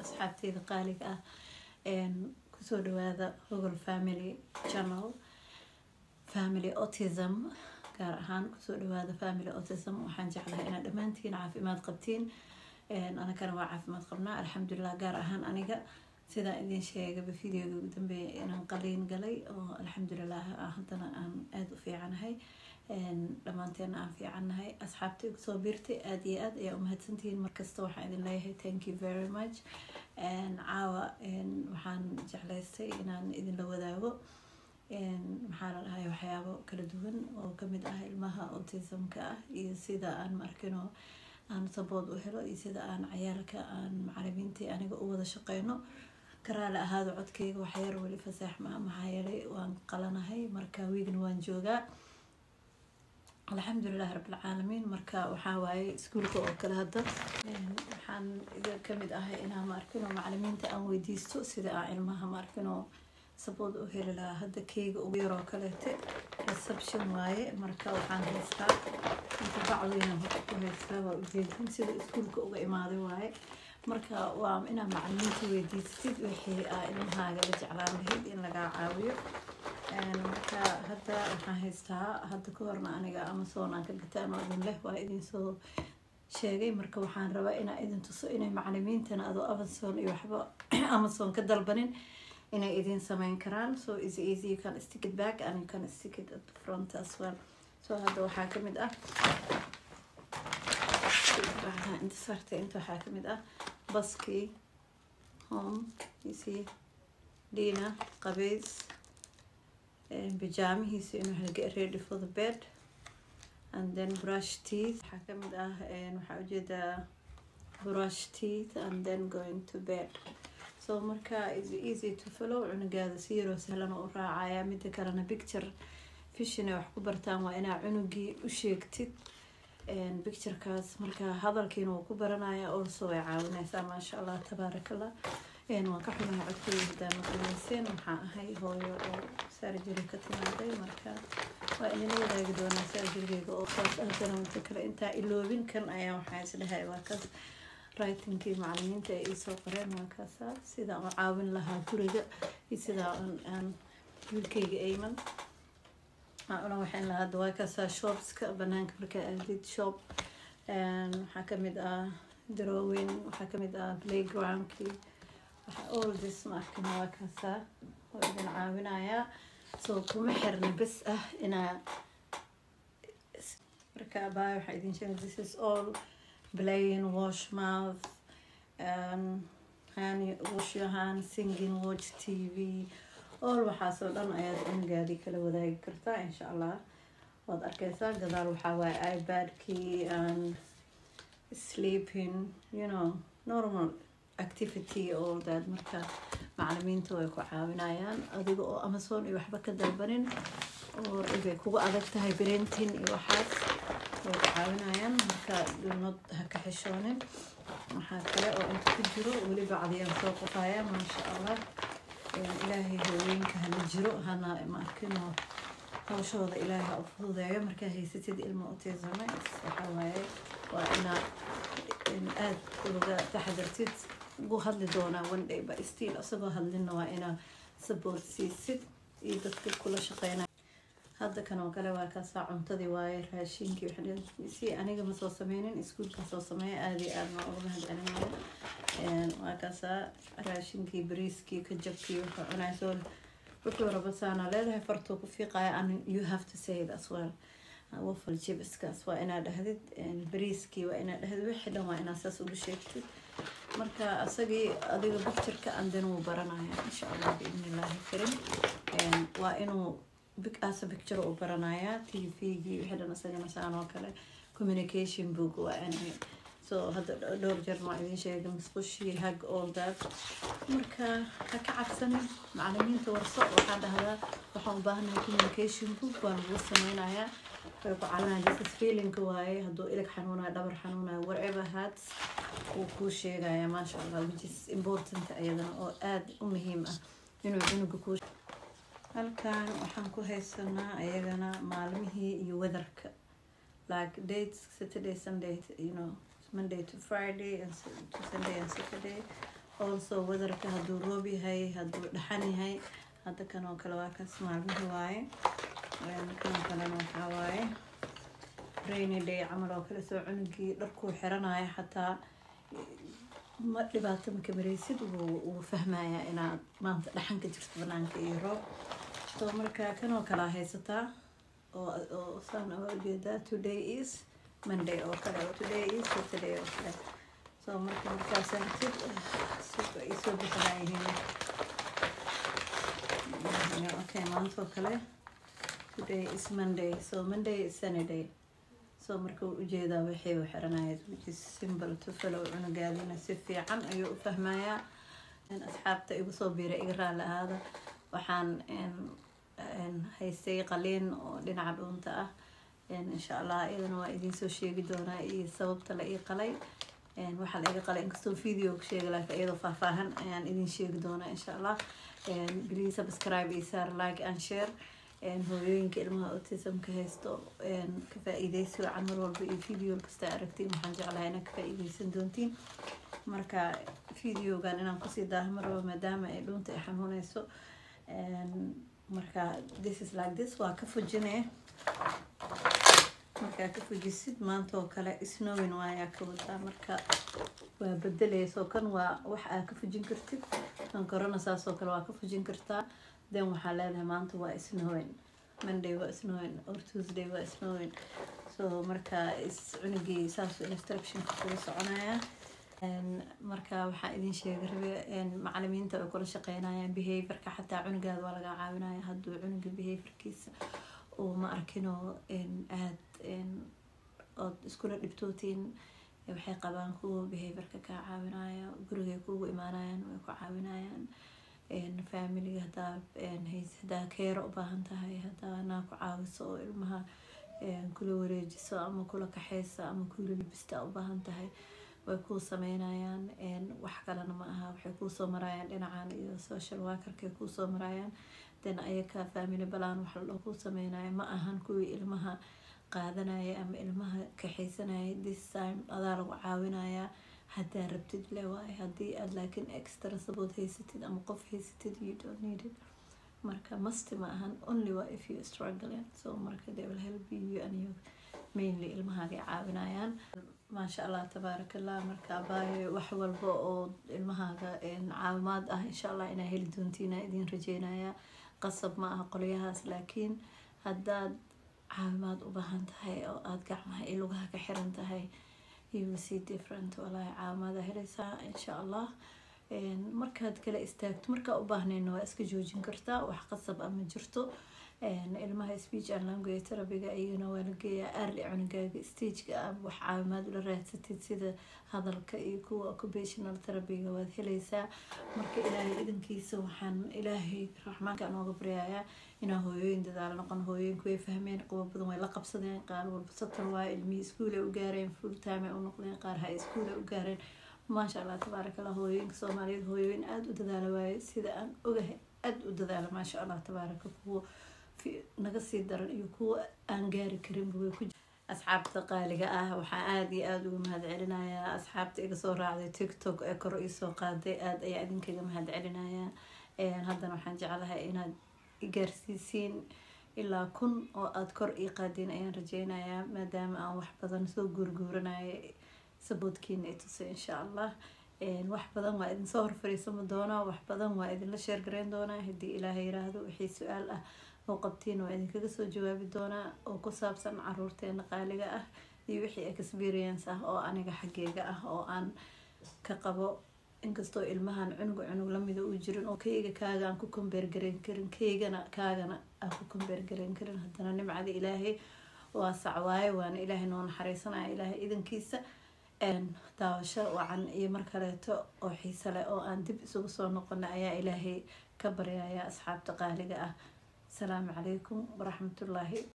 asxaabteyda qaaliga ah kusoo dhawaada hogol family channel family autism gaar ahaan kusoo dhawaada family autism waxaan jeclahay inaad dhammaantiin caafimaad qabtiin anagana waa caafimaad qabnaa alxamdulilah gaar ahaan aniga sidaa idin sheegaba videoga ugu dambeeya inaan qaliin galay oo alxamdulilah haddana aan aada u fiicanahay dhammaanteena aan fiicannahay asxaabta igu soo biirtay aada iyo aad ayaa umahadsantihiin markasta waxaan idin leeyahay thank you very much caawa waxaan jeclaystay inaan idinla wadaago maxaa la dhahay waxyaabo kala duwan oo kamid ah ilmaha autismka ah iyo sida aan maarkino aan sabood u helo iyo sida aan cayaalka aan macalimiintii aniga u wada shaqeyno karaale ahaado codkeyga waxyar weli fasaax maa maxaa yeelay waan qalanahay marka wiigna waan joogaa alxamdulilah rabbilcaalamiin marka waxaa waaye iskuulka oo kale hadda waxaan iga kamid ahay inaa maarkino macalimiinta aan weydiisto sida aan ilmaha maarkino sabood u heli lahaa hadda keyga ugu yaroo kaleete reception waaye marka waxaan haystaa inta bacdayna hore ku haystaa waa ujeedin sida iskuulka uga imaaday waaye marka waa inaad macalimiinta weydiisatid wixii aa ilmahaaga la jeclaan lahayd in lagaa caawiyo marka hadda waxaan haystaa hadda ka horna aniga amazon aan ka gataan oo idin leh waa idinsoo sheegay marka waxaan rabaa inaa idin tuso inay macalimiintana adoo amazon iyo waxba amazon ka dalbanin inay idin sameyn karaan so is easy you can stick it back and you can stick it at the front as well so hadda waxaa kamid ah inta sarta inta waxaa kamid ah baskii home you see dina qabeys bijaamihiisa inuu hel get ready for the bed and then brush teeth waxaa kamid ah waxaa ujeedaa brush teeth and then going to bed so marka is easy to follow cunugaada si yaroo sahlan oo u raacaya mida kalena picture fishin ay wax ku bartaan waa inaa cunugii u sheegtid picturekaas marka hadalkiina wuu ku baranaya also way caawineysaa maasha allah tabaarakallah waan ka xumahay codkooda hadaa maqlayseen waxaa ahay hooyo oo saarjiri ka timaaday marka waa idinla wadaagi doonaa saarjirigeyga oo saas ahdana muddo kale intaa iloobin kan ayaa waxaa isdhahay waa kaas writingkii macalimiinta ay iisoo qoreen waa kaasa sidaa u caawin lahaa guriga iyo sidaa aan wiilkeyga ayman una waxayn lahaa hadda waa kaasaa shopska banaanka markaa aadid shop waxaa kamid ah drawing waxaa kamid ah playgroundkii all this maarkina waa kaasaa oo idin caawinayaa soo kuma xirna bes ah inaa marka abaa waxaa idin sheegay this is all playing wash mouth um, hand, wash your hand singing watch tv all waxaasoo dhan ayaad cunugaadii kala wadaagi kartaa insha allah waad arkeysaa gadaal waxaa waaye ibadkii and sleeping you know normal activity all that marka macalimiinta way ku caawinayaan adiga oo amazon iyo waxba ka dalbanin oo ibay kugu adag tahay brentin iyo waxaas way ku caawinayaan marka dunod ha ka xishoonin waxaa kale oo inta ku jiro weli bacdiyaan soo qofaya maasha allah ilaahay haweenka hana jiro hana maarkino hawshooda ilaahay ha u fududeeyo markaa haysatid ilmo autism waxaa waaye waa inaa aada uga taxadartid ugu hadli doonaa one day ba still isagoo hadlinna waa inaa support siisid iyo dadka kula shaqeynaya hadda kan oo kale waa kaasaa cuntadii waaye raashinkii si aniga ma soo sameynin iskuulka soo sameeya aada iyo aada maa uga mahadcelinaya waa kaasaa raashinkii bariiskii kajabkii wuxuu cunaya soo wuxuu raba saana leedahay fartuu ku fiiqaya and you have to say it as well wafal jibiskaas waa inaa dhahdid bariiskii waa inaa dhahdid wixii dhan waa inaa saas uga sheegtid marka asagii adiga bictureka anden wuu baranaya insha allah biidni illaahi karim waa inuu asa picture u baranayaa t v-gii wixii dhan isagana saan oo kale communication book waa inay so hadda dhowr jeer maa idin sheegay musqushii hag all that marka ha ka cabsanin macalimiinta warso waxaa dhahdaa waxaan u baahanahay communication book waan ugu sameynayaa way ku caawinaya this feelingka waaye hadduu ilig xanuunayo dhabar xanuunayo whatever hats wuu kuu sheegaya maasha allah which is important ayadana oo aada u muhiim ah inuu cunuga kuu halkan waxaan ku haysanaa ayagana maalmihii iyo weatherka like dates saturday sunday you know monday to friday and to sunday and saturday also weatherka hadduu roob yahay hadduu dhaxan yahay hadda kan oo kale waa kaas maalmihi waaye kan oo kalena waxaa waaye rainy day camal oo kale soo cunugii dharkuu xiranayo xataa ma dhibaato maka mareysid wuu fahmayaa inaad maanta dhaxan ka jirto banaanka iyo roob so marka kan oo kalea haysataa oo saan oga ujeedaa today is monday oo kale oo today is saturday oo kale so marka markaas aragtid suuqa ay soo bixinaayihiin okay maanta oo kale today is monday so monday is sunday so marka uu ujeedaa waxay u xiranaya which is simple to follow cunugaadina si fiican ayuu u fahmayaa asxaabta igu soo biiray iga raali ahaada waxaan haystay qaliin oo dhinaca dhuunta ah insha allah iyadana waa idinsoo sheegi doonaa iyo sababta la ii qalay waxaa la iga qalay inkastoo video ku sheega laakiin iyadoo faahfaahan ayaan idin sheegi doonaa insha allah please subscribe iyo saar like and share hooyooyinka ilmaha autismka haysto ka faa-iideysi wacan mar walba iyo video kasta aragtiin waxaan jeclahay inaad ka faa-iideysan doontiin marka videogan inaan kusii daaha mar walba maadaama ay dhuunta ay xanuuneyso marka this is like this waa ka fujinee markaa ka fujisid maanta oo kale snowin waayaa ka wadaa marka waa bedeleyso kan waa wax aa ka fujin kartid kan corona saas oo kale waa ka fujin kartaa then waxaa leedahay maanta waa snowin monday waa snowin or tuesday waa snowin so marka is cunugii saas instructionka kula soconaya marka waxaa idin sheega rabe macalimiinta ay kula shaqeynayaan behaviorka xataa cunugaada waa laga caawinaya hadduu cunuga behaviorkiisa uu ma arkinoo aad ood iskula dhibtootiin waxay qabaan kuwa behaviorka kaa caawinaya gurigay kuugu imaanayaan way ku caawinayaan familiga hadaa hadaa keero u baahan tahay hadaa naa ku caawiso oo ilmaha kula wareejiso ama kula kaxeysa ama kula libista u baahan tahay way kuu sameynayaan wax kalena ma aha waxay kuusoo marayaan dhinacan iyo social workerkay kuusoo marayaan den ayaka family balaan wax ladhoo kuu sameynaya ma ahan kuwii ilmaha qaadanaya ama ilmaha kaxeysanaya this time adaa lagu caawinayaa haddaa rabtid le waaye haddii aad laakiin extra sabood haysatid ama qof haysatid you don't need it marka masti ma ahan only waa if you struggling so marka they will help you and you mainly ilmahaagay caawinayaan maasha allah tabaarakallah marka abaayo wax walba oo ilmahaaga caawimaad ah insha allah inaa heli doontiina idin rajeynaya qasab ma aha qolyahaas laakiin haddaad caawimaad u baahan tahay oo aada gacmaha iyo lugaha ka xiran tahay you see different walaahi caawimaada helaysaa insha allah markaad kala istaagto markaa u baahnayna waa iska joojin kartaa wax qasab ama jirto ilmaha speech and language terabiga iyagana waa la geeyaa aarli cunugaaga stageka ah wax caawimaad ula raadsatid sida hadalka iyo kuwa occupational terabiga waad helaysaa marka ilaahay idankiisa waxaan ilaahay raxmaanka nooga baryayaa inaa hooyooyin dadaalo noqon hooyooyinku way fahmeen qubo badan way la qabsadeen qaar walba satar waayo ilmihii iskuulay u gaareen full time ay u noqdeen qaar ha iskuulay u gaareen maasha allah tabaaraka allah hooyooyinka soomaaliyeed hooyooyin aada u dadaala waaye sida aan ogahay aada u dadaala maasha allah tabaaraka kuwa naga sii daran iyo kuwa aan gaari karinba way ku asxaabta qaaliga ah waxaa aada iyo aada uga mahad celinayaa asxaabta iga soo raacday tiktok ee kor iisoo qaaday aada ayaa idinkaga mahad celinayaa haddana waxaan jeclahay inaad gaarsiisiin ilaa kun oo aada kor ii qaadeen ayaan rajeynayaa maadaama aan wax badan soo guurguuranaya saboodkiina i tusay insha allah wax badan waa idinsoo horfariisama doonaa wax badan waa idinla sheergareyn doonaa haddii ilaahay yiraahdo wixii su-aal ah oo qabtiin waa idinkaga soo jawaabi doonaa oo ku saabsan caruurteena qaaliga ah iyo wixii experience ah oo aniga xaggeega ah oo aan ka qabo inkastoo ilmahan cunug cunug lamida uu jirin oo kayga kaaga aan ku kombeergareyn karin kaygana kaagana aan ku kombeergareyn karin haddana nimcada ilaahay waa sacwaaye waana ilaahay noo naxariisanaya ilaahay idankiisa daawasho wacan iyo mar kaleeto oo xiise leh oo aan dib isugu soo noqona ayaa ilaahay ka baryaya asxaabta qaaliga ah asalaamu calaykum waraxmatullaahi